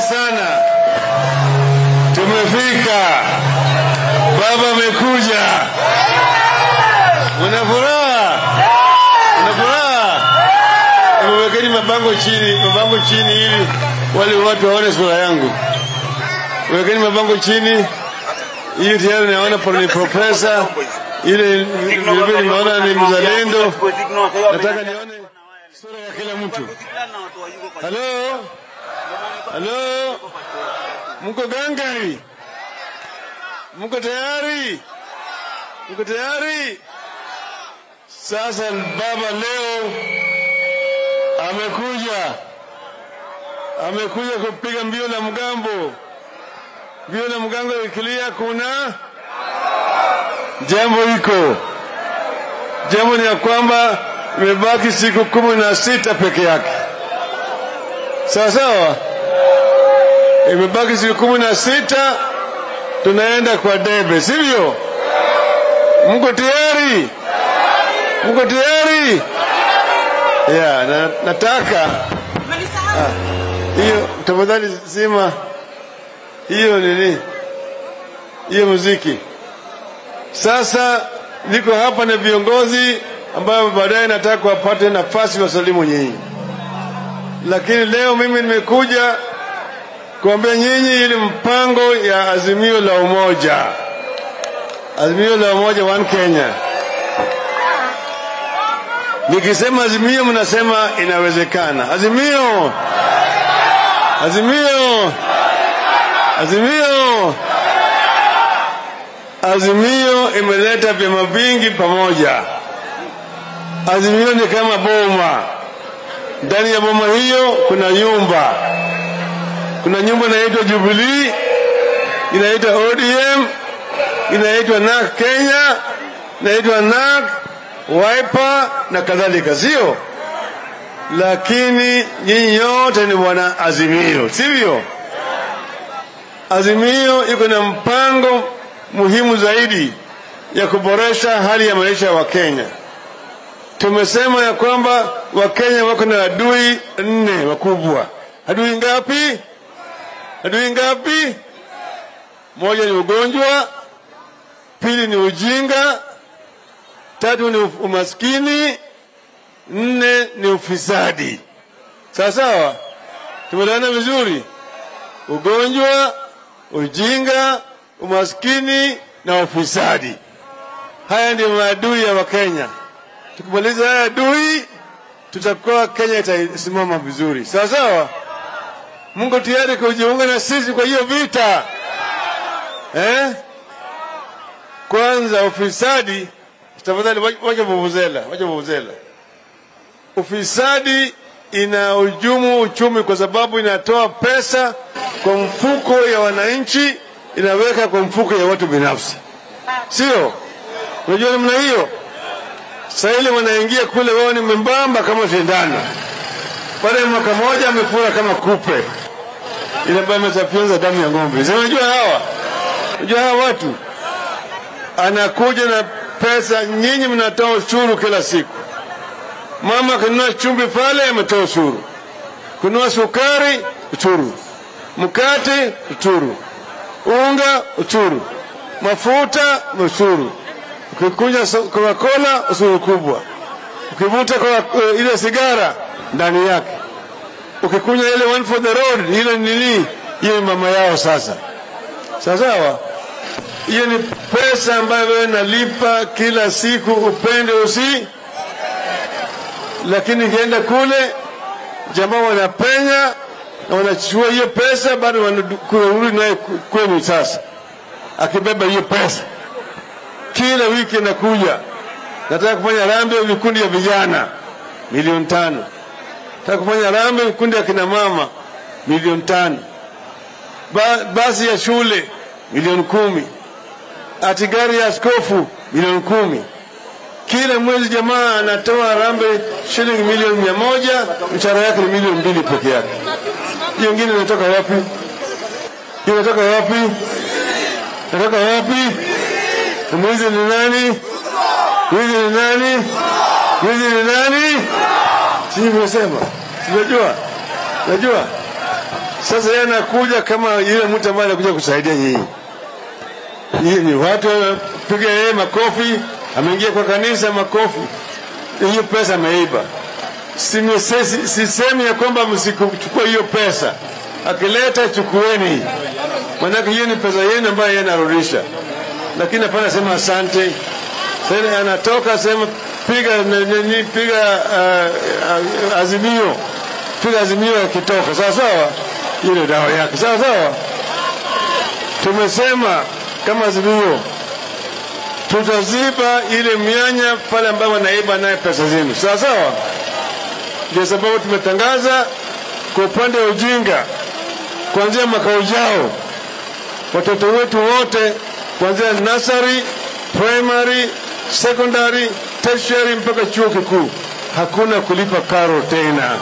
sana, tumefika. Baba amekuja. Una furaha? Una furaha? Wekeni mabango chini, mabango chini ili wale watu waone sura yangu. Wekeni mabango chini ili tayari naona ni profesa, ile vilevile nimeona ni mzalendo. Nataka nione sura ya kila mtu. Halo, halo, mko gangari? Mko tayari? Mko tayari? Sasa baba leo amekuja, amekuja kupiga mbio la mgambo. Mbio la mgambo ikilia, kuna jambo iko. Jambo ni ya kwamba imebaki siku kumi na sita peke yake, sawa sawa. Imebaki siku kumi na sita tunaenda kwa debe, sivyo? Mko tayari? Mko tayari? Ya, na, nataka hiyo tafadhali zima hiyo nini, hiyo muziki. Sasa niko hapa na viongozi ambayo baadaye nataka kuwapate nafasi wasalimu nyinyi, lakini leo mimi nimekuja kuambia nyinyi ili mpango ya azimio la umoja, azimio la umoja one Kenya. Nikisema azimio, mnasema inawezekana. Azimio, azimio, azimio. Azimio imeleta vyama vingi pamoja. Azimio ni kama boma. Ndani ya boma hiyo kuna nyumba, kuna nyumba inaitwa Jubilee, inaitwa ODM, inaitwa NAK Kenya, inaitwa NAK Wiper na kadhalika, sio? Lakini nyinyi yote ni wana Azimio, sivyo? Azimio iko na mpango muhimu zaidi ya kuboresha hali ya maisha ya Wakenya. Tumesema ya kwamba Wakenya wako na adui nne wakubwa. Adui ngapi? Adui ngapi? Moja ni ugonjwa, pili ni ujinga, tatu ni umaskini, nne ni ufisadi. Sawa sawa, tumeelewana vizuri? Ugonjwa, ujinga, umaskini na ufisadi, haya ndio maadui ya Wakenya. Tukimaliza haya adui, tutakuwa Kenya itasimama vizuri. Sawa sawa, Mungu tayari kujiunga na sisi kwa hiyo vita eh? Kwanza ufisadi tafadhali wacha vuvuzela, wacha vuvuzela. Ufisadi ina ujumu uchumi kwa sababu inatoa pesa kwa mfuko ya wananchi, inaweka kwa mfuko ya watu binafsi, sio? Unajua namna hiyo. Sasa ile wanaingia kule, wao ni membamba kama shindano, baada ya mwaka moja amefura kama kupe, inakuwa imesafyonza damu ya ng'ombe. Unajua hawa, unajua hawa watu anakuja na pesa, nyinyi mnatoa ushuru kila siku. Mama akinunua chumvi pale ametoa ushuru, kununua sukari ushuru, mkate ushuru, unga ushuru, mafuta ushuru, ukikunywa Coca-Cola ushuru kubwa, ukivuta uh, ile sigara ndani yake, ukikunywa ile one for the road, ile nini, hiyo mama yao sasa. Sawasawa, hiyo ni pesa ambayo wewe nalipa kila siku, upende usi lakini ikienda kule jamaa wanapenya na wanachukua hiyo pesa, bado wanarudi naye kwenu. Sasa akibeba hiyo pesa kila wiki inakuja, nataka kufanya rambe ya vikundi ya vijana milioni tano, nataka kufanya rambe vikundi ya kina mama milioni tano, ba, basi ya shule milioni kumi, ati gari ya askofu milioni kumi kila mwezi jamaa anatoa rambe shilingi milioni mia moja, mshahara yake ni milioni mbili peke yake. Hiyo ingine inatoka wapi? Hiyo inatoka wapi? Inatoka wapi? Mwizi ni nani? Mwizi ni nani? Mwizi ni nani? Sijui mmesema, sinajua, najua Sasa yeye anakuja kama yule mtu ambaye anakuja kusaidia nyinyi. Hii ni watu wanapiga yeye makofi, ameingia kwa kanisa makofi, hiyo pesa ameiba. Sisemi si, si ya kwamba msichukue hiyo pesa, akileta chukueni, maanake hiyo ni pesa yenu ambayo yeye anarudisha, lakini hapana sema asante. Sasa anatoka sema piga nini, piga uh, uh, azimio, piga azimio yakitoka, sawa sawa, hiyo ndio dawa yake, sawa sawa. Tumesema kama azimio tutaziba ile mianya pale ambapo wanaiba naye pesa zenu, sawa sawa. Ndio sababu tumetangaza kwa upande wa ujinga, kuanzia mwaka ujao watoto wetu wote kuanzia nursery, primary, secondary, tertiary mpaka chuo kikuu hakuna kulipa karo tena.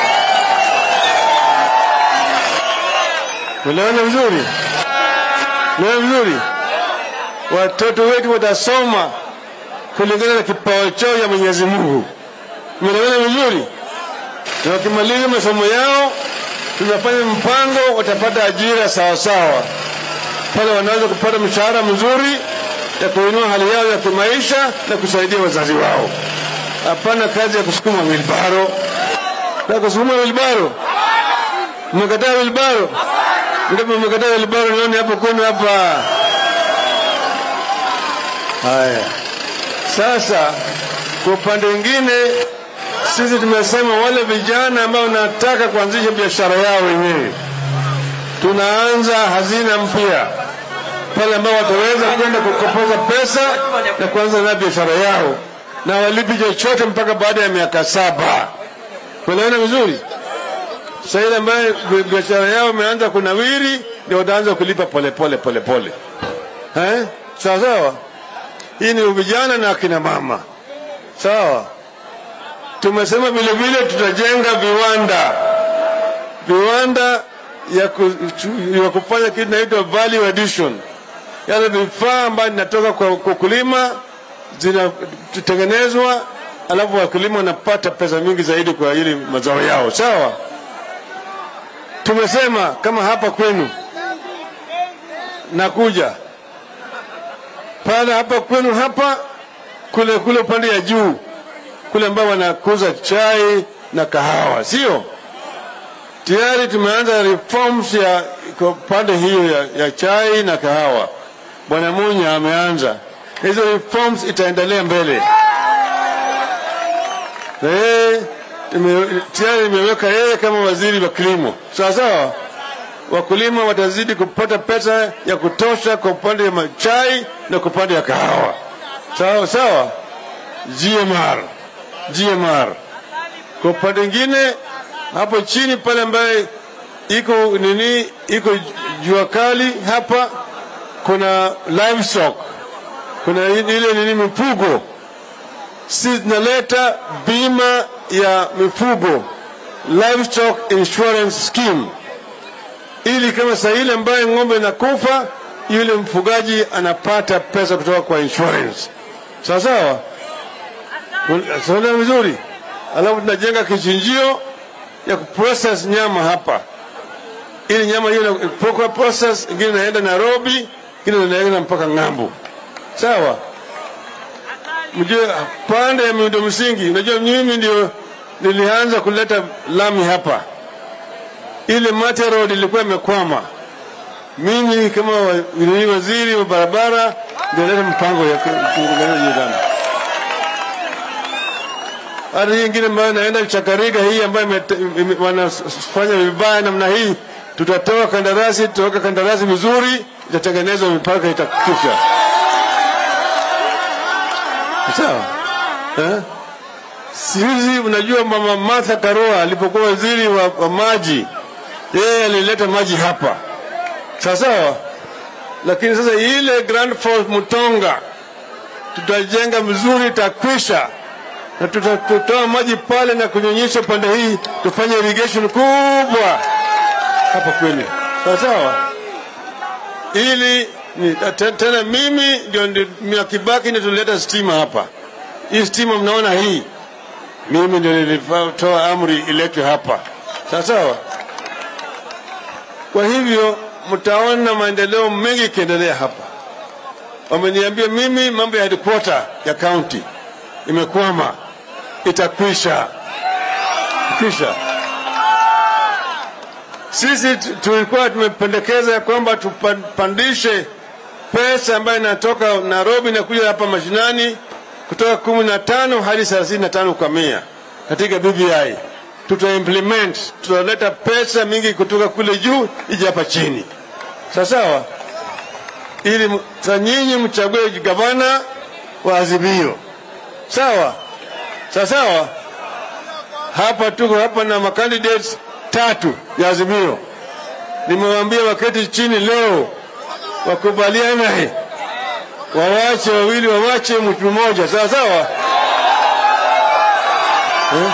Unaona vizuri? Unaona vizuri? Watoto wetu watasoma kulingana na kipawa chao ya Mwenyezi Mungu. Umeelewana vizuri? Na wakimaliza masomo yao, tunafanya mpango, watapata ajira sawa sawa, pale wanaweza kupata mshahara mzuri ya kuinua hali yao ya kimaisha na kusaidia wazazi wao. Hapana kazi ya kusukuma wilbaro na kusukuma wilbaro. Mmekataa wilbaro? Ndipo mmekataa wilbaro, nione hapo kwenu hapa. Haya, sasa kwa upande mwingine sisi tumesema wale vijana ambao wanataka kuanzisha biashara yao wenyewe, tunaanza hazina mpya pale ambao wataweza kwenda kukopoza pesa na kuanza na biashara yao na walipi chochote mpaka baada ya miaka saba. Unaona vizuri? Sasa ile ambayo biashara yao imeanza kunawiri, ndio wataanza kulipa polepole polepole, eh, sawa sawa. Hii ni vijana na akina mama, sawa. Tumesema vile vile tutajenga viwanda, viwanda ya, ku, ya kufanya kitu inaitwa value addition, yale vifaa ambayo inatoka kwa kulima zinatengenezwa, alafu wakulima wanapata pesa mingi zaidi kwa ili mazao yao, sawa. Tumesema kama hapa kwenu nakuja pale hapa kwenu hapa kule kule upande ya juu kule ambao wanakuza chai na kahawa, sio? Tayari tumeanza reforms ya kwa pande hiyo ya, ya chai na kahawa. Bwana Munya ameanza hizo reforms, itaendelea mbele na yeye tayari imeweka yeye kama waziri wa kilimo, sawa sawa. Wakulima watazidi kupata pesa ya kutosha kwa upande wa chai na kwa upande ya kahawa, sawa sawa. GMR GMR. Kwa upande mwingine hapo chini pale ambaye iko nini, iko jua kali hapa, kuna livestock, kuna ile nini mifugo, si zinaleta bima ya mifugo, livestock insurance scheme, ili kama saa ile ambaye ng'ombe inakufa, yule mfugaji anapata pesa kutoka kwa insurance, sawa sawa. Saona vizuri. Alafu tunajenga kichinjio ya kuprocess nyama hapa, ili nyama hiyo inapokuwa process, ingine inaenda Nairobi, ingine inaenda mpaka ng'ambo. Sawa. Mjue pande ya miundo msingi, unajua mimi ndio nilianza kuleta lami hapa. Ile Mate Road ilikuwa imekwama, mimi kama waziri wa barabara ndio leta mpango ya kutengeneza hiyo lami hata hii ingine ambayo naenda Chakarika hii ambayo wanafanya vibaya namna hii, tutatoa kandarasi, tutaweka kandarasi vizuri, itatengenezwa mpaka itakwisha. Sawa eh? Sihizi unajua mama Martha Karua alipokuwa waziri wa, wa maji, yeye alileta maji hapa, sawa sawa. Lakini sasa ile Grand Falls Mutonga tutajenga vizuri, itakwisha na tutatoa maji pale na kunyonyesha pande hii, tufanye irrigation kubwa hapa kwenu, sawa sawa, ili ni, tena mimi ndio ndio Kibaki ndio tulileta stima hapa. Hii stima mnaona hii, mimi ndio nilitoa amri iletwe hapa, sawa sawa. Kwa hivyo mtaona maendeleo mengi ikiendelea hapa. Wameniambia mimi mambo ya headquarter ya county imekwama, itakwisha kwisha. Sisi tu- tulikuwa tumependekeza ya kwamba tupandishe pesa ambayo inatoka Nairobi na kuja hapa mashinani kutoka kumi na tano hadi thelathini na tano kwa mia katika BBI. Tuta implement, tutaleta pesa mingi kutoka kule juu ije hapa chini, sawa sawa, ili m- sa nyinyi mchague gavana wa Azimio, sawa sawa sawa. Hapa tuko hapa na makandidates tatu ya Azimio. Nimewaambia waketi chini leo wakubaliane, wawache wawili, wawache mtu mmoja, sawa sawa eh?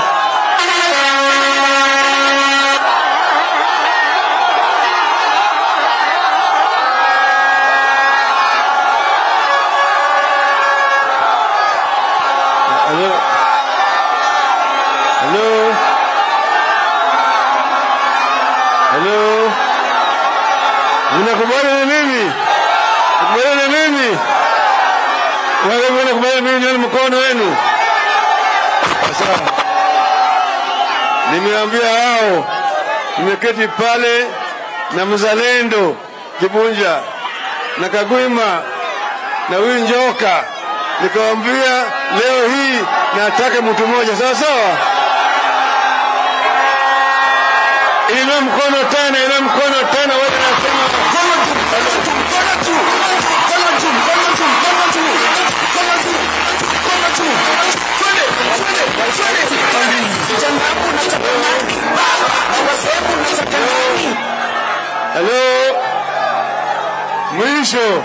Hello? Hello? Hello? Mnakubali na mimi? Mnakubali na mimi? Wale mnakubali na mimi nani mkono wenu? Sawa. Nimeambia hao nimeketi pale na mzalendo Kibunja na Kagwima na huyu Njoka, nikawambia leo hii nataka mtu mmoja, sawa sawa. Inua mkono tena, inua mkono tena, wewe nasema Halo, mwisho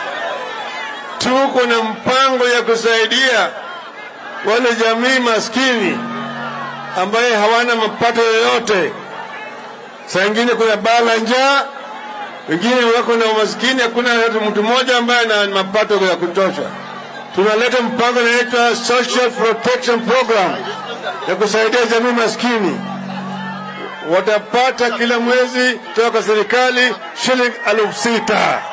tuko na mpango ya kusaidia wale jamii maskini ambaye hawana mapato yoyote. Saa ingine kuna baa la njaa, wengine wako na umaskini, hakuna hata mtu mmoja ambaye ana mapato ya kutosha. Tunaleta mpango unaitwa Social Protection Program ya kusaidia jamii maskini watapata kila mwezi kutoka kwa serikali shilingi elfu sita.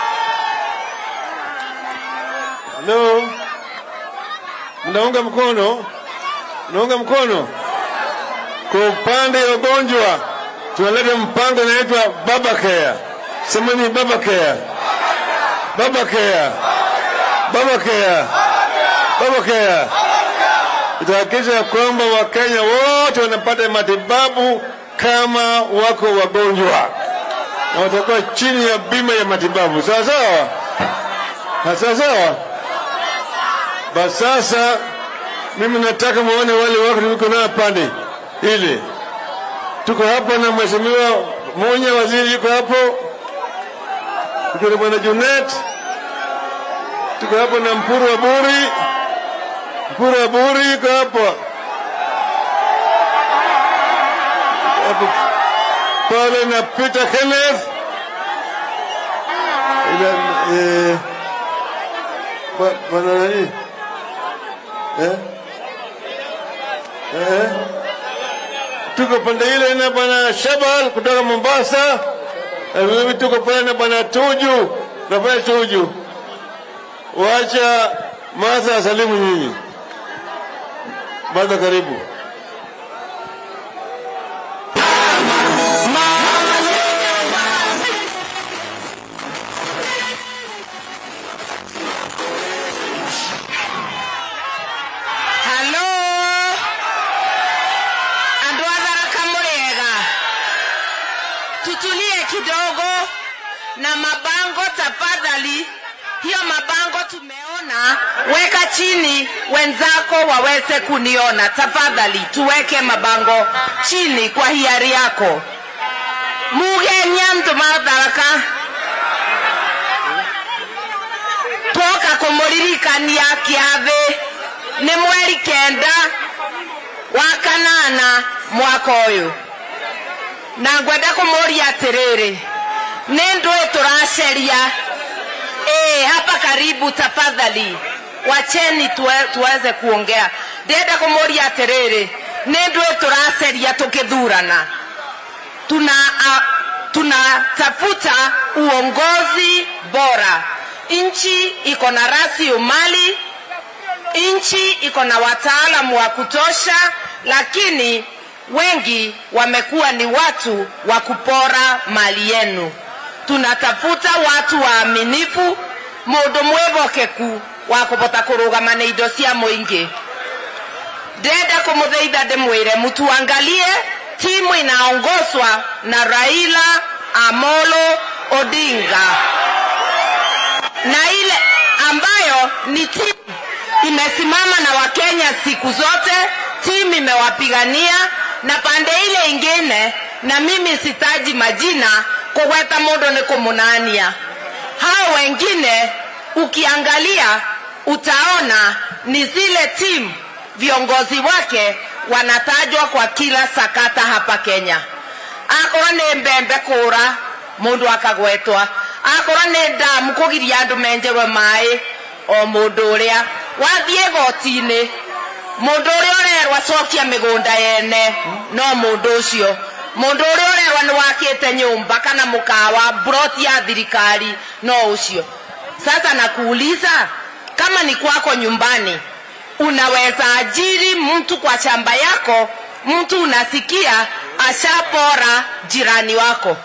Halo, mnaunga mkono? Mnaunga mkono? Kwa upande wa ugonjwa tunaleta mpango unaitwa Baba Care. Semeni Baba Care, Baba Care, Baba Care, Baba Care itahakikisha ya kwamba Wakenya wote wanapata matibabu kama wako wagonjwa na watakuwa chini ya bima ya matibabu. Sawa sawa, Na sawa sawa. Basi sasa mimi nataka muone wale wako tuliko nao pande ile. Tuko hapa na mheshimiwa Munya, waziri yuko hapo, tuko na bwana Junet, tuko hapa na Mpuru wa Buri Kura buri iko hapa hapo pale na Peter Kenneth ila eh, ba- bwana nani eh? Eh? tuko pande ile na bwana Shabal kutoka Mombasa na mimi tuko pale na bwana Tuju na pale Tuju wacha Martha asalimu nyinyi Martha karibu Halo. Andũ a Tharaka mũrĩega. Tutulie kidogo na mabango tafadhali. Hiyo mabango tumeona, weka chini wenzako waweze kuniona tafadhali. Tuweke mabango chini kwa hiari yako. Mugenya mtu ma Tharaka twoka kũmũririkania kĩathĩ nĩ mweri kenda wa kanana mwaka ũyũ na ngwenda kũmũria atĩrĩrĩ nĩ ndũĩ tũraceria ĩĩ hapa karibu tafadhali wacheni tuwe, tuweze kuongea ndĩrenda kũmũria atĩrĩrĩ nĩ ndũĩ tũraceria tũkĩthurana tuna a, tunatafuta uongozi bora. Nchi iko na rasilimali, nchi iko na wataalamu wa kutosha, lakini wengi wamekuwa ni watu wa kupora mali yenu. Tunatafuta watu waaminifu, mundu mwivokeku wa kuvota kurugama na indo cia muingi. Ndenda kumuthaitha ndimwire mutuangalie timu inaongozwa na Raila Amolo Odinga na ile ambayo ni timu imesimama na Wakenya siku zote, timu imewapigania na pande ile ingine, na mimi sitaji majina kugweta mundu ni kumunania. Hao wengine ukiangalia utaona ni zile timu viongozi wake wanatajwa kwa kila sakata hapa Kenya. Akorwo nĩ mbembe kũra mũndũ akagwetwa, akorwo nĩ ndamu kũgiria andũ menjerwe maĩ o mũndũ ũrĩa wathiĩ goti-inĩ mũndũ ũrĩa ũrerwo acokia mĩgũnda yene no mũndũ ũcio mũndũ ũrĩa ũrerwo nĩ wakĩte nyũmba kana mũkawa broti ya thirikari no ũcio sasa nakuuliza kama ni kwako nyumbani unaweza ajiri mtu kwa shamba yako mtu unasikia ashapora jirani wako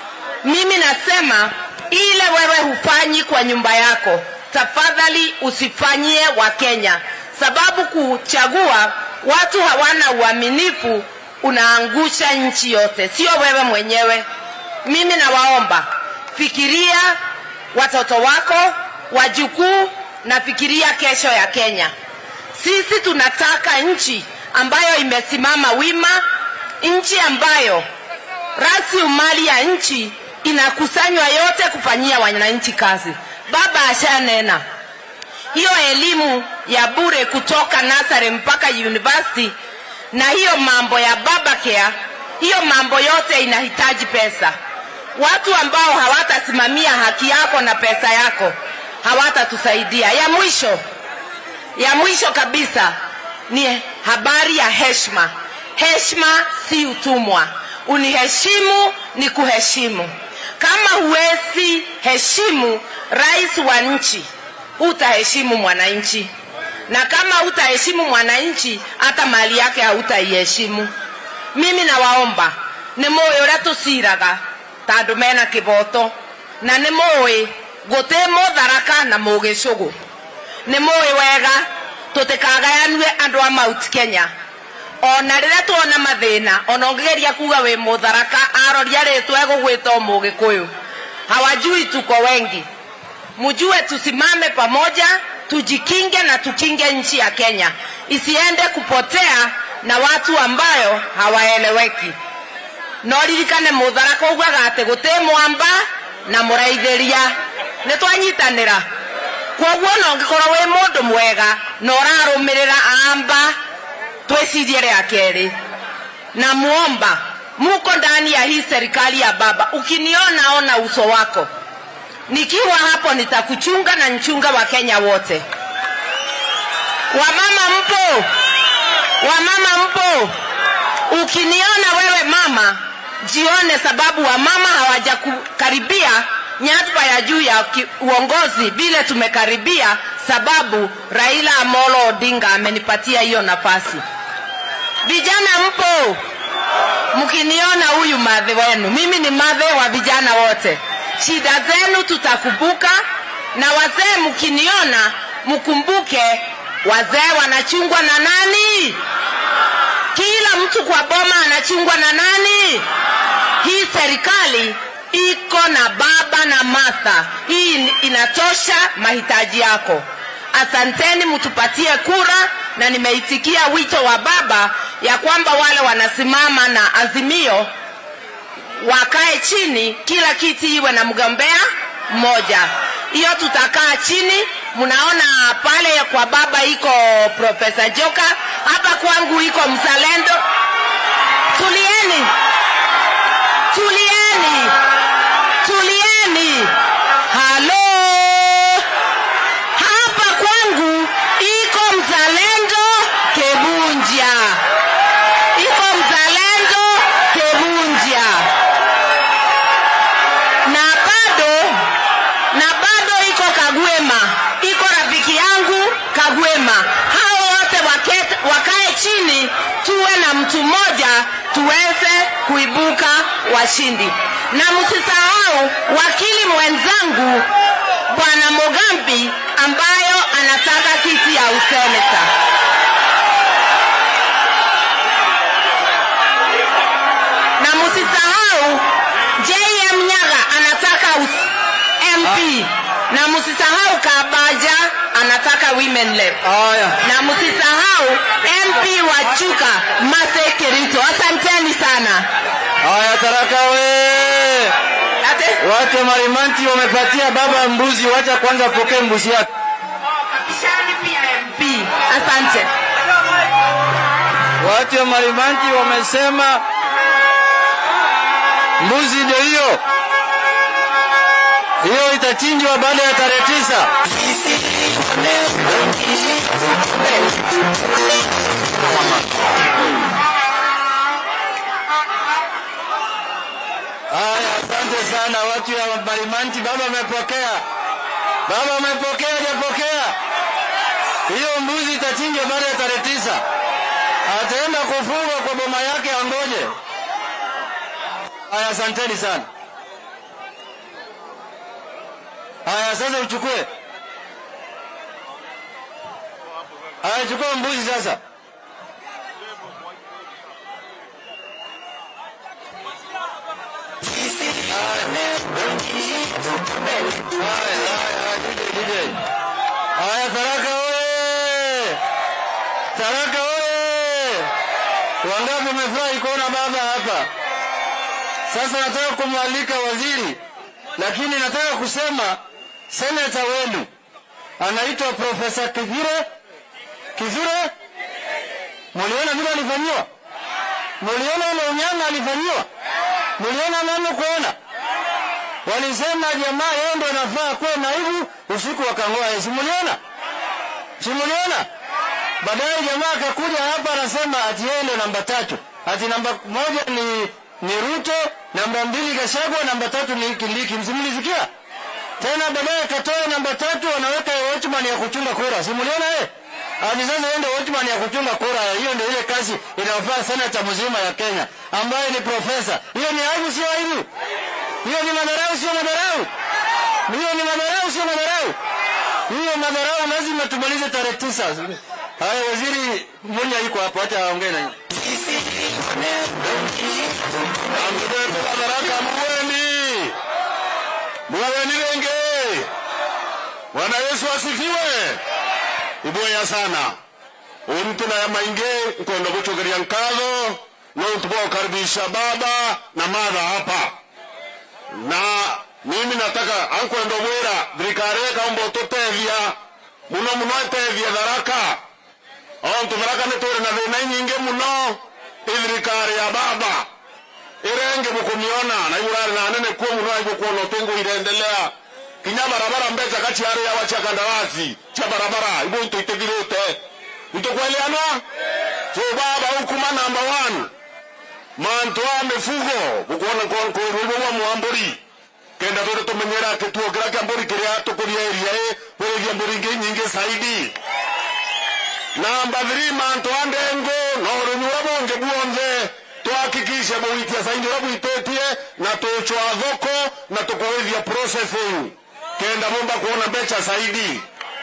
mimi nasema ile wewe hufanyi kwa nyumba yako tafadhali usifanyie wakenya sababu kuchagua watu hawana uaminifu unaangusha nchi yote sio wewe mwenyewe mimi nawaomba fikiria watoto wako wajukuu na fikiria kesho ya kenya sisi tunataka nchi ambayo imesimama wima nchi ambayo rasilimali ya nchi inakusanywa yote kufanyia wananchi kazi baba ashanena hiyo elimu ya bure kutoka nasari mpaka university na hiyo mambo ya baba care hiyo mambo yote inahitaji pesa watu ambao hawatasimamia haki yako na pesa yako hawatatusaidia ya mwisho ya mwisho kabisa ni habari ya heshima heshima si utumwa uniheshimu ni kuheshimu kama huwezi heshimu rais wa nchi hutaheshimu mwananchi na kama hutaheshimu mwananchi hata mali yake hautaiheshimu mimi nawaomba nä må ä å rä a tå ciraga tandå mena kä boto na nä må ä gå tä må tharaka na må gä cå gå nä må ä wega tå tä kagayanue andå a mount kenya ona rä rä a tuona mathä na ona å ngä geria kuga wä må tharaka aroria rä twa egå gwä ta må gä kå yå hawajui tuko wengi mjue tusimame pamoja tujikinge na tukinge nchi ya kenya isiende kupotea na watu ambayo hawaeleweki no ririkane mutharaka ugaga atä gå tä mwamba na må raithäria nä twanyitanä ra kwoguo no ngä korwo wä må ndå mwega na å rarå mä rä ra amba twä cirie rä a kerä na muomba muko ndani ya hii serikali ya baba ukiniona ona uso wako nikiwa hapo nitakuchunga na nchunga wa kenya wote wamama mpo wamama mpo ukiniona wewe mama jione sababu wamama hawajakukaribia nyadhifa ya juu ya ki- uongozi vile tumekaribia sababu raila amolo odinga amenipatia hiyo nafasi vijana mpo mkiniona huyu madhe wenu mimi ni madhe wa vijana wote shida zenu tutakumbuka na wazee mkiniona mkumbuke wazee wanachungwa na nani kila mtu kwa boma anachungwa na nani hii serikali iko na baba na matha hii inatosha mahitaji yako asanteni mtupatie kura na nimeitikia wito wa baba ya kwamba wale wanasimama na azimio wakae chini kila kiti iwe na mgombea mmoja hiyo tutakaa chini mnaona pale kwa baba iko profesa joka hapa kwangu iko mzalendo tulieni tulieni tulieni halo hapa kwangu iko mzalendo kebunja iko mzalendo kebunja chini tuwe na mtu mmoja tuweze kuibuka washindi na msisahau wakili mwenzangu bwana mogambi ambayo anataka kiti ya useneta na msisahau jm nyaga anataka us- mp na msisahau kabaja anataka women lep Haya, na msisahau mp wa chuka mase kerito asanteni sana haya, Tharaka we Ate? watu wa Marimanti wamepatia baba mbuzi, wacha kwanza apokee mbuzi yake. Shani pia mp asante Watu wa Marimanti wamesema mbuzi ndio hiyo hiyo itachinjwa baada ya tarehe tisa. Haya, asante sana watu ya Marimanti. Baba amepokea, baba amepokea, hajapokea. Hiyo mbuzi itachinjwa baada ya tarehe tisa. Ataenda kufungwa kwa boma yake, angoje. Haya, asanteni sana. Haya, sasa uchukue. Haya, chukua mbuzi sasa. Haya, haya, DJ, DJ. Haya, Tharaka oye! Tharaka oye! Wangapi wamefurahi kuona baba hapa? Sasa nataka kumwalika waziri, lakini nataka kusema seneta wenu anaitwa Profesa Kithure Kithure. Muliona vile alifanyiwa? Muliona ile unyama alifanyiwa? Muliona nani kuona? Walisema jamaa yeye ndo anafaa kuwa naibu, usiku wakang'oa yeye. Simuliona? Simuliona? Baadaye jamaa akakuja hapa anasema ati yeye ndo namba tatu, ati namba moja ni ni Ruto, namba mbili Gachagua, namba tatu ni Kindiki. Msimulisikia tena? Baadaye akatoa namba tatu, anaweka ya watchman ya kuchunga kura. Simuliona yeye? Ati sasa yeye ndo watchman ya kuchunga kura. Hiyo ndio ile kazi inayofaa senata mzima ya Kenya ambaye ni profesa. Hiyo ni aibu, sio aibu? Hiyo ni madharau, sio madharau? Hiyo ni madharau, sio madharau? Hiyo madharau lazima tumalize tarehe tisa. Haya, waziri Munya yuko hapo, acha aongee na nyinyi. Amdebe Tharaka mweni mweni lenge. Bwana Yesu asifiwe. Iboya sana umtuna ya mainge nkondo gucugeria nkatho no tubokaribisha baba na madha hapa na mimi nataka ankwenda mwira thirikari ikaumba ututethia muno muno itethia tharaka ontu tharaka nituri na thina nyingi muno ithirikari ya baba irenge mukumiona na iburari na nene kuo muno na ibukuona utungu irendelea kinya barabara mbeca kaciari yawa cia kandarasi cia barabara ibu itu itithirite itukweliana so baba ukuma number one mantu a mifugo gukuona kururwa mwamburi kenda turi tumenyera kituo kiria kia mburi kiria tukuria iria i wirithia mburi ingi nyingi saidi namba 3 mantu a ndengu na urimi uria bungi buonthe twakikishe buitia saidi uria buititie na tuchwa thoko na tukuwithia processing kenda mumba kuona mbeca saidi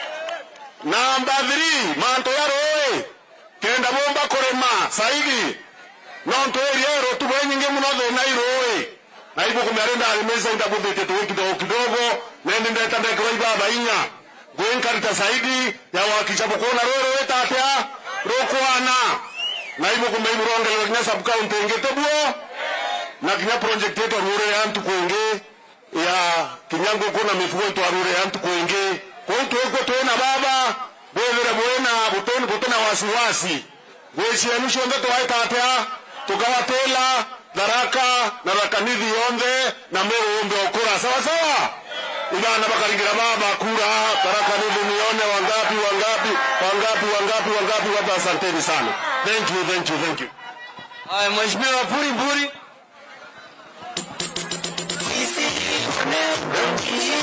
namba 3 mantu ya rũĩ kenda mumba kurima saidi no ntwĩrie rũtugo nyingĩ mũno thĩna irũĩ na ibuku mĩarĩ ndarimĩca indabũthĩtie tũwĩ kidogo kidogo nendi ndeta ndekĩrwo ibaba inya gwĩnkarita saidi ya wakisha bũkũna rũĩ rũĩ tatĩa rũkwana na ibuku meiburongelero kinya subcounty ingĩ tũbuo na kinya project yetu arure ya ntu kwingi ya kinya ngũkũ na mifugo twarure ya ntu kwingi kũu twĩkuo twĩna baba bwĩthĩre bwĩna bũtũni bũtĩna wasiwasi gwĩcienu ciothe twaĩtatĩa tũkawatĩla tharaka na rakanithi yonthe na mĩgũmbe okũra sawasawa ibana bakaringira baba kura tarakanithi nione wangapi wangapi wangapi wangapi wangapi wapa asanteni sana thank you thank you thank you Haya, Mheshimiwa Puri Puri.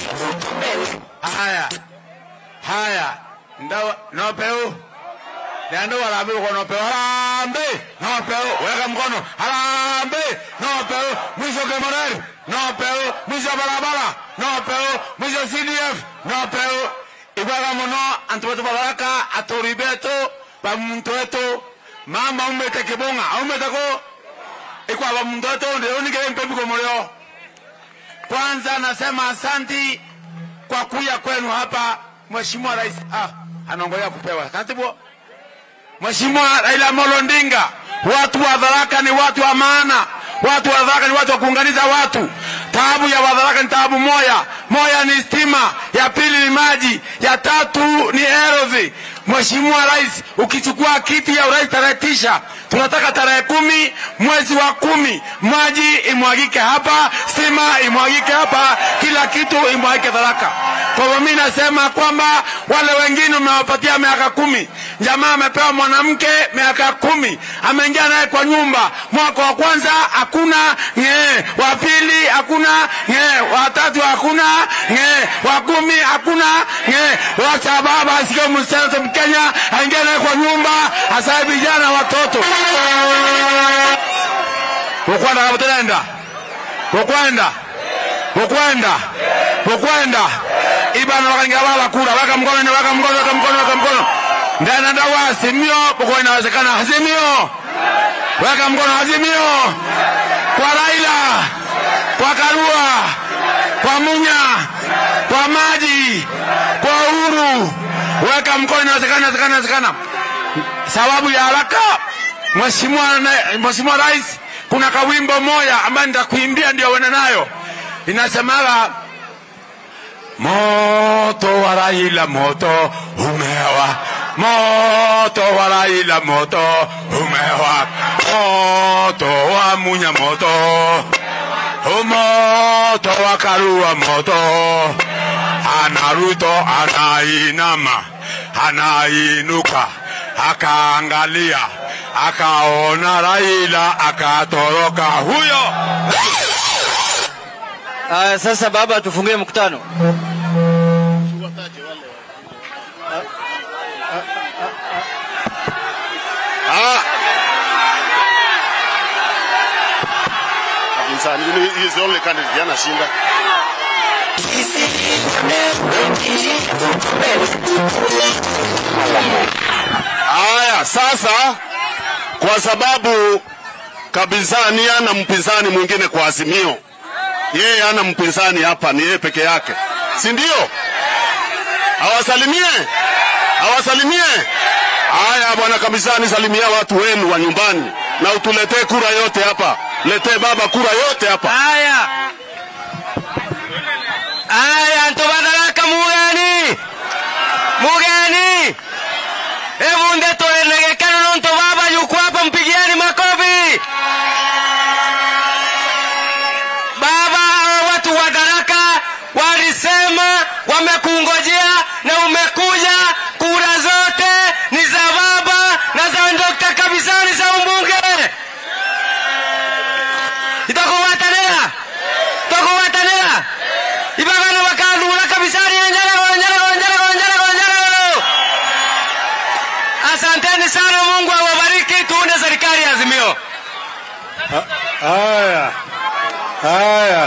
haya haya ndawa nopeu ndio wanaambiwa kwa nopeo harambe nopeo weka mkono harambe nopeo mwisho Kemoneri nopeo mwisho barabara nopeo mwisho CDF nopeo ibwaga muno antu betu babaraka aturi betu bamuntu wetu mama umete kibunga umete ko ikwaba muntu wetu ndio nigere mpembi kwa mulio kwanza nasema asanti kwa kuja kwenu hapa Mheshimiwa Rais. Ah, anaongoja kupewa katibu. Mheshimiwa Raila Amolo Odinga, watu wa Tharaka ni watu wa maana, watu wa Tharaka ni watu wa kuunganisha watu. Taabu ya Watharaka ni taabu moya, moya ni stima, ya pili ni maji, ya tatu ni ardhi. Mheshimiwa Rais, ukichukua kiti ya urais tarehe tisha, tunataka tarehe kumi mwezi wa kumi maji imwagike hapa, stima imwagike hapa, kila kitu imwagike Tharaka. Kwa hivyo mimi nasema kwamba wale wengine umewapatia miaka kumi, jamaa amepewa mwanamke miaka kumi, ameingia naye kwa nyumba, mwaka wa kwanza hakuna ng'ee, wa pili hakuna ng'ee, wa tatu hakuna ng'ee, wa kumi hakuna ng'ee. Wacha baba asikie msichana Mkenya aingie naye kwa nyumba, asaye vijana watoto ukwenda kabuterenda ukwenda ukwenda ukwenda ibana wakaingia wala kura weka mkono weka mkono weka mkono weka mkono ndana ndawa azimio kwa inawezekana azimio weka mkono azimio kwa Raila kwa Karua kwa Munya kwa Maji kwa Uhuru weka mkono inawezekana inawezekana inawezekana sababu ya haraka Mheshimiwa Mheshimiwa Rais kuna kawimbo moja ambayo nitakuimbia ndio uende nayo inasemaga moto wa Raila moto umewa moto wa Raila moto umewa moto wa Munya moto moto wa Karua moto anaruto anainama anainuka akaangalia akaona Raila akatoroka huyo Aya, sasa baba, tufungie mkutano. Upinzani, he is the only candidate anashinda. Haya, sasa kwa sababu Kabizani ana mpinzani mwingine kwa Azimio, yeye ana mpinzani hapa, ni yeye peke yake, si ndio? Awasalimie, awasalimie. Haya bwana Kabizani, salimia watu wenu wa nyumbani na utuletee kura yote hapa, letee baba kura yote hapa. Aya, aya, ntubatharaka mugeni mugeni, hebu nde tuenegekano nonto baba yuko hapa, mpigieni makofi. Baba, hawa watu wa Tharaka walisema wamekungojea na umekuja. Kura zote ni za baba na za Dr. Kabisani za umbunge. itakuwatanira tokuwatanira ibagano bakalula kabisani njarago njarago njarago njarago njarago asanteni sana mungu awabariki tuunde serikali ya azimio Haya, haya.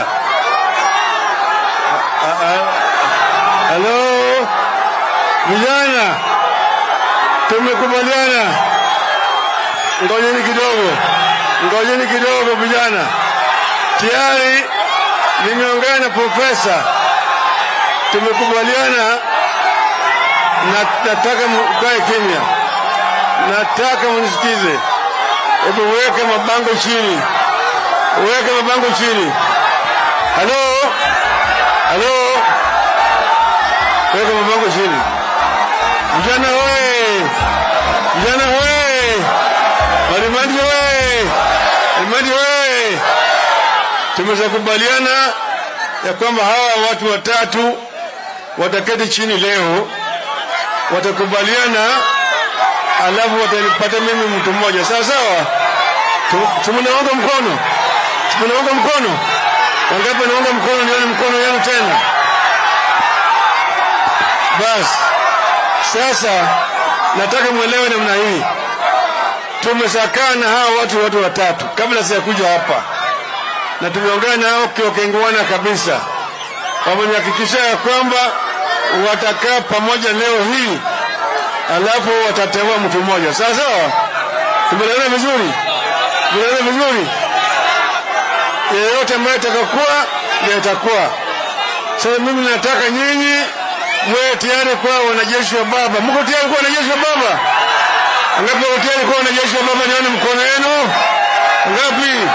A- a- Halo, vijana, tumekubaliana. Ngojeni kidogo, ngojeni kidogo vijana. Tayari nimeongea na profesa, tumekubaliana na nataka mkae kimya, nataka mnisikize. Hebu weke mabango chini, weke mabango chini. Halo, halo, weka mabango chini. Vijana we, vijana we, Malimadi we, Malimadi we. Tumeweza kubaliana ya kwamba hawa watu watatu wataketi chini leo, watakubaliana alafu watanipata mimi mtu mmoja sawa sawa. Tu- Tumenaunga mkono, tumenaunga mkono. Wangapi naunga mkono? Nione mkono yenu tena. Basi sasa nataka mwelewe namna hii. Tumeshakaa na hawa watu watu watatu kabla sijakuja hapa, na tumeongea nao kiokenguana kabisa, wamenihakikishia ya kwamba watakaa pamoja leo hii, alafu watateua mtu mmoja. Sawa sawa, tumeelewana vizuri, tumeelewana vizuri. Yeyote ambaye atakakuwa ndiye atakuwa. Sasa mimi nataka nyinyi mwe tayari kuwa wanajeshi wa Baba. Mko tayari kuwa wanajeshi wa Baba? Ngapi wako tayari kuwa wanajeshi wa Baba? Nione mkono wenu. Ngapi?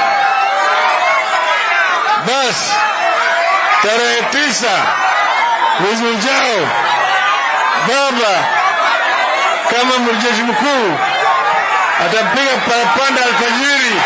Basi tarehe tisa mwezi ujao, Baba kama mjeshi mkuu atapiga parapanda alfajiri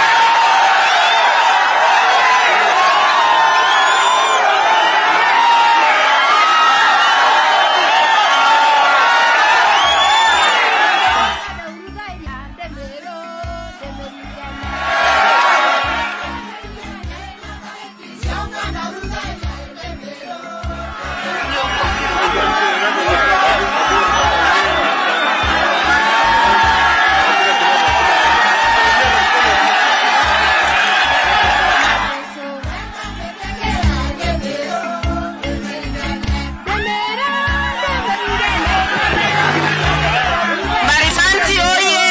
Marimanti oye!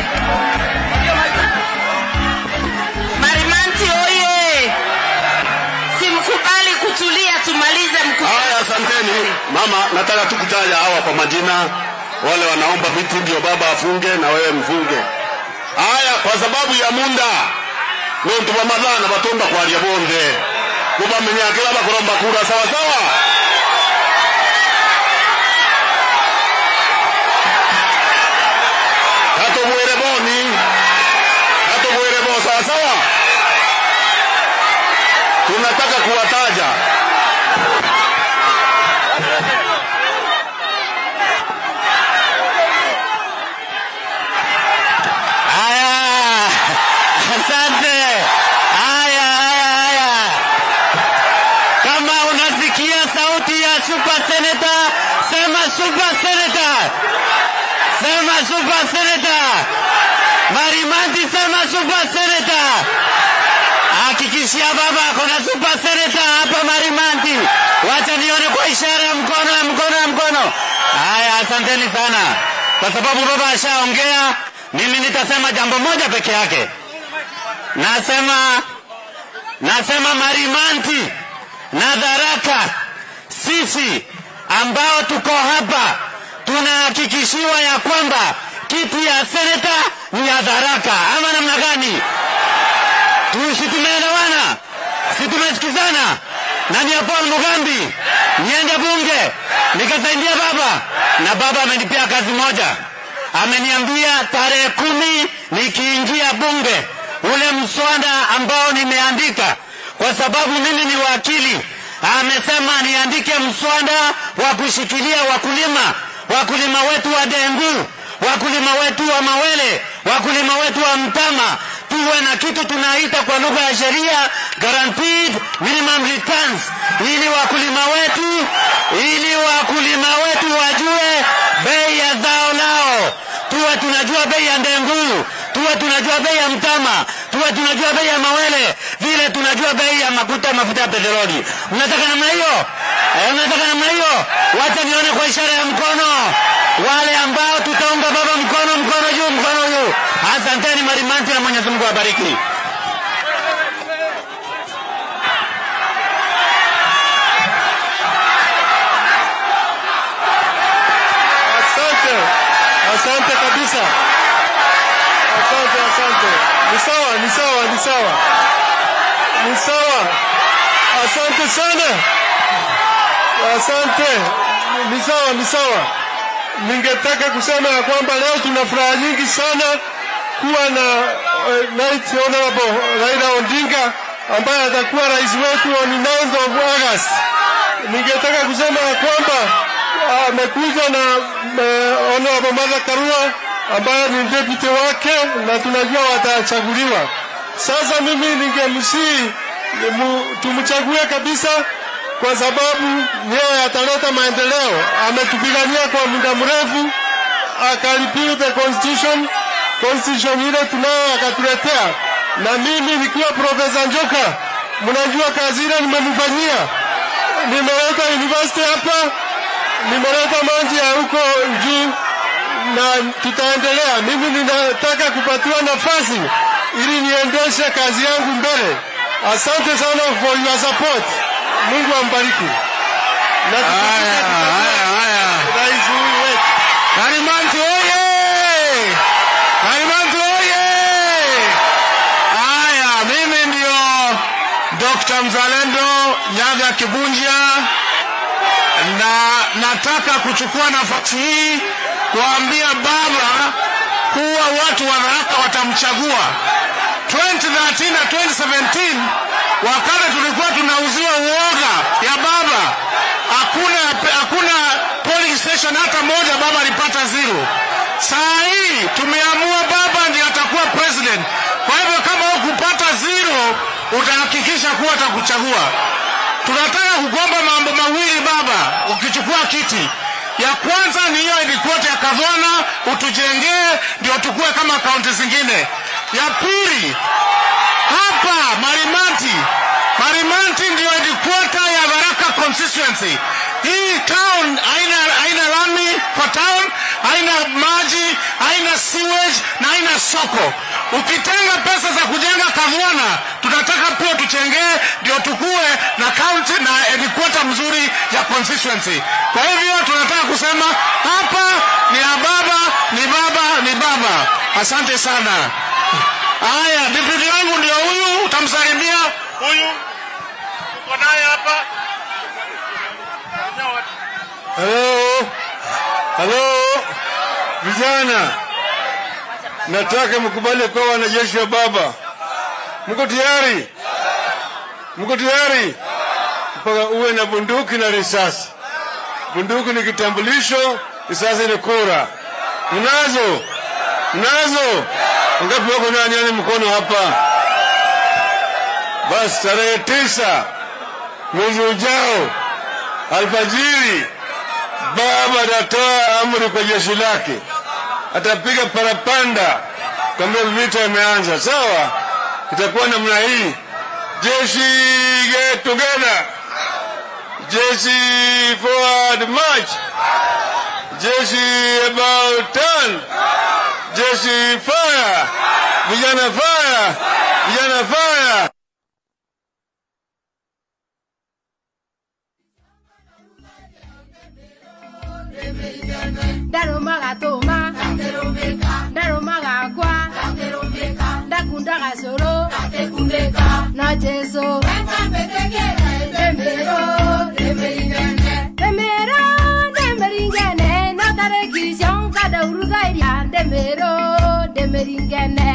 Marimanti oye! Simkubali kutulia, tumalize mkutano. Haya, asanteni mama. Nataka tu kutaja hawa kwa majina, wale wanaomba vitu ndio baba afunge na wewe mfunge. Haya, kwa sababu ya munda nontu bamadhana batonda kwaria bonthe mubamenya kila bakuromba kura sawa sawa hatomwire boni hatomwire bo sawa sawa tunataka kuwataja Haya, asante. Haya, haya, haya. Kama unasikia sauti ya super senator, sema super senator, sema super senator. Marimanti, sema super senator. Hakikishia baba kuna super senator hapa Marimanti. Wacha nione kwa ishara ya mkono ya mkono ya mkono. Haya, asanteni sana, kwa sababu baba ashaongea. Mimi nitasema jambo moja peke yake. Nasema, nasema Marimanti na Dharaka, sisi ambao tuko hapa tunahakikishiwa ya kwamba kiti ya seneta ni ya Dharaka, ama namna gani? Tu- si tumeelewana? Si tumesikizana? Na ni ya Paul Mugambi niende bunge nikasaidia baba, na baba amenipea kazi moja, ameniambia tarehe kumi nikiingia bunge, ule mswada ambao nimeandika, kwa sababu mimi ni wakili, amesema niandike mswada wa kushikilia wakulima, wakulima wetu wa dengu, wakulima wetu wa mawele, wakulima wetu wa mtama, tuwe na kitu tunaita kwa lugha ya sheria guaranteed minimum returns, ili wakulima wetu ili wakulima wetu wajue bei ya zao lao, tuwe tunajua bei ya ndengu, tuwe tunajua bei ya mtama, tuwe tunajua bei ya mawele, vile tunajua bei ya mafuta mafuta ya petroli. Mnataka namna hiyo? Eh, mnataka namna hiyo? Wacha nione kwa ishara ya mkono wale ambao tutaunga baba mkono, mkono juu, mkono juu. Asanteni Marimanti na Mwenyezi Mungu awabariki. Asante, asante kabisa. Asante, asante. Ni sawa, ni sawa, ni sawa, ni sawa. Asante sana, asante. Ni sawa, ni sawa. Ningetaka kusema ya kwamba leo tuna furaha nyingi sana kuwa na uh, Right Honorable Raila Odinga ambaye atakuwa rais wetu on 9th of August. Ningetaka kusema ya kwamba amekuja na uh, Honorable Martha Karua ambaye ni deputy wake na tunajua watachaguliwa. Sasa mimi ningemsii mu- tumchague kabisa kwa sababu yeye ataleta maendeleo. Ametupigania kwa muda mrefu akaripiu the constitution constitution ile tunayo akatuletea, na mimi nikiwa Profesa Njoka, mnajua kazi ile nimemfanyia. Nimeleta university hapa, nimeleta maji ya huko juu na tutaendelea. Mimi ninataka kupatiwa nafasi ili niendeshe kazi yangu mbele. Asante sana for your support. Mungu ambariki. Na Haya, haya, haya. rais huyu wetu. Karimanti oye! Karimanti oye! Haya, mimi ndio Dr. Mzalendo Nyaga Kibunja na nataka kuchukua nafasi hii kuambia baba kuwa watu wa Tharaka watamchagua 2013 na 2017 wakati tulikuwa tunauziwa uoga ya baba, hakuna hakuna polling station hata moja baba alipata zero. Saa hii tumeamua baba ndiye atakuwa president. Kwa hivyo kama hukupata zero, utahakikisha kuwa atakuchagua. Tunataka kugomba mambo mawili baba, ukichukua kiti. Ya kwanza ni hiyo headquarter ya Kavana utujengee, ndio tukue kama kaunti zingine. Ya pili hapa Marimanti, Marimanti ndio headquarter ya Baraka constituency. Hii town haina haina lami kwa town, haina maji, haina sewage na haina soko. Ukitenga pesa za kujenga Kavwana, tunataka pia tuchengee ndio tukue na county na headquarter mzuri ya constituency. Kwa hivyo tunataka kusema hapa ni ya baba, ni baba, ni baba. Asante sana. Haya, deputy wangu ndio huyu, utamsalimia huyu. Uko naye hapa. Halo, halo, vijana, nataka mkubali kuwa wanajeshi wa baba. Mko tayari? Mko tayari? Mpaka uwe na bunduki na risasi. Bunduki ni kitambulisho, risasi ni kura. Mnazo? Mnazo? Ngapi wako nani yani mkono hapa? Basi tarehe tisa mwezi ujao alfajiri baba atatoa amri kwa jeshi lake, atapiga parapanda kwambia vita imeanza. Sawa, itakuwa namna hii: jeshi get together, jeshi forward march, jeshi about turn, jeshi fire, vijana fire, vijana fire. ndarumaga tũma ndarumaga ngwa ndakundaga cũrũ no jesu ndĩmĩrũ ndĩmĩrũ ndĩmĩringene no tarĩki cio ngadaurugairia ndĩmĩrũ ndĩmĩringene